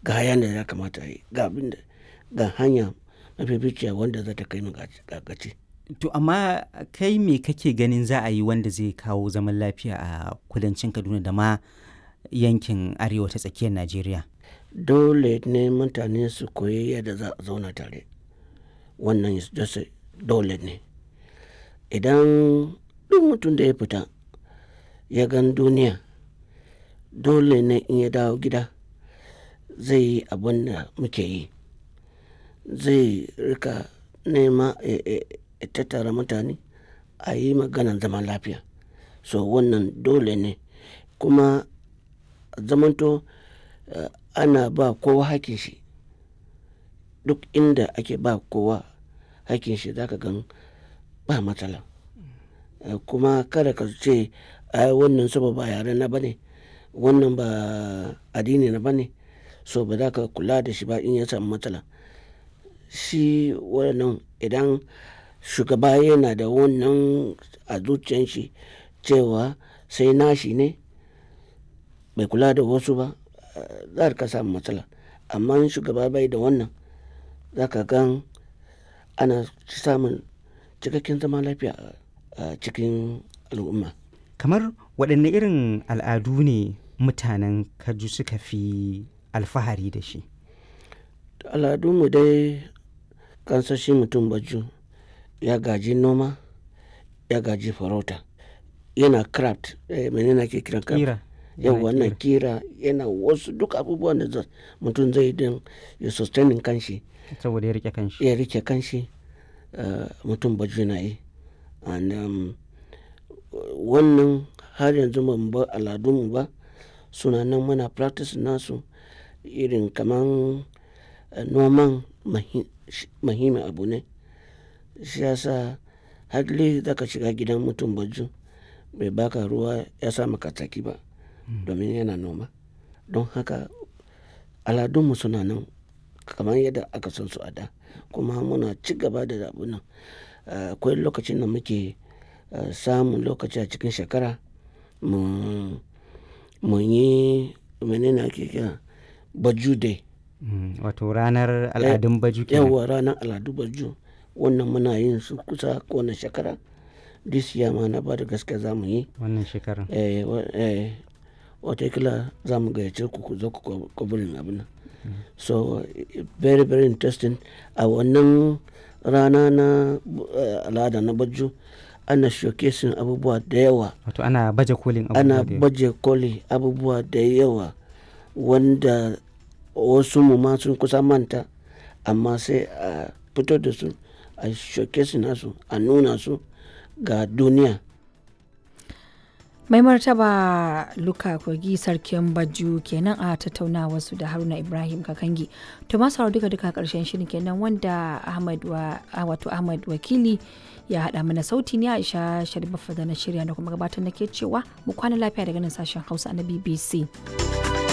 ga hayan da ya kamata a yi ga abin da ga hanya mafificiya wanda za ta kai mu ga gaci. To amma kai me kake ganin za a yi wanda zai kawo zaman lafiya a kudancin Kaduna da ma yankin arewa ta tsakiyar Najeriya? Dole ne mutane su koyi yadda za a zauna tare. Wannan dole ne. Idan duk mutum da ya fita ya gan duniya dole ne in ya dawo gida zai yi abin da muke yi. Zai rika nema ya tattara mutane a yi maganan zaman lafiya. So wannan dole ne kuma zamanto ana ba kowa hakkin shi. Duk inda ake ba kowa hakkin shi za ka gan ba matsala. Kuma kada ka ce ai wannan saboda ba yare na ba ne, wannan ba addini na ba ne so ba za ka kula da shi ba in ya samu matsala. Shi wannan idan shugaba yana da wannan a zuciyan shi cewa sai nashi ne bai kula da wasu ba za ka samu matsala. Amma in shugaba bai da wannan za ka gan ana samun cikakken zaman lafiya a cikin al'umma. Kamar waɗanne irin al'adu ne mutanen Kaju suka fi alfahari da shi? Al'adunmu dai kansan shi mutum Baju ya gaji noma, ya gaji farauta, yana craft mene ne ake kiran craft? Ƙira. Yauwa yana ƙira yana wasu duk abubuwan da mutum zai yi don ya sustaining kanshi. Saboda ya riƙe kanshi. Ya riƙe kanshi mutum Baju na yi. And wannan har yanzu ba mu bar al'adunmu ba suna nan muna practice nasu irin kaman noman muhimmin abu ne. Shi ya sa hardly za ka shiga gidan mutum Baju bai baka ruwa ya sa maka tsaki ba domin yana noma. Don haka al'adunmu suna nan kamar yadda aka san su a da kuma muna ci gaba da abun nan. Akwai lokacin da muke samun lokaci a cikin shekara mu muyi mene ne ake kira Baju day. Wato ranar al'adun Baju kenan. Yauwa ranar al'adu Baju wannan muna yin su kusa kowane shekara. This year ma na bada gaskiya za mu yi. Wannan shekarar. Eh, eh watakila za mu gayyace ku ku zo ku covering abun nan. So very very interesting. A wannan rana na al'ada na Baju ana showcasing abubuwa da yawa. Wato ana baje kolin abubuwa Ana da yawa. baje koli abubuwa da yawa wanda wasu mu ma sun kusa manta amma sai a fito da su a showcasing nasu a nuna su ga duniya. Mai martaba Luka Kogi sarkin Baju kenan a tattaunawa su da Haruna Ibrahim Kakangi. To masu sauraro duka duka karshen shirin kenan wanda Ahmad wa wato Ahmad Wakili ya haɗa mana sauti ne Aisha Sharif da na shirya da kuma gabatar nake cewa mu kwana lafiya daga nan sashen Hausa na BBC.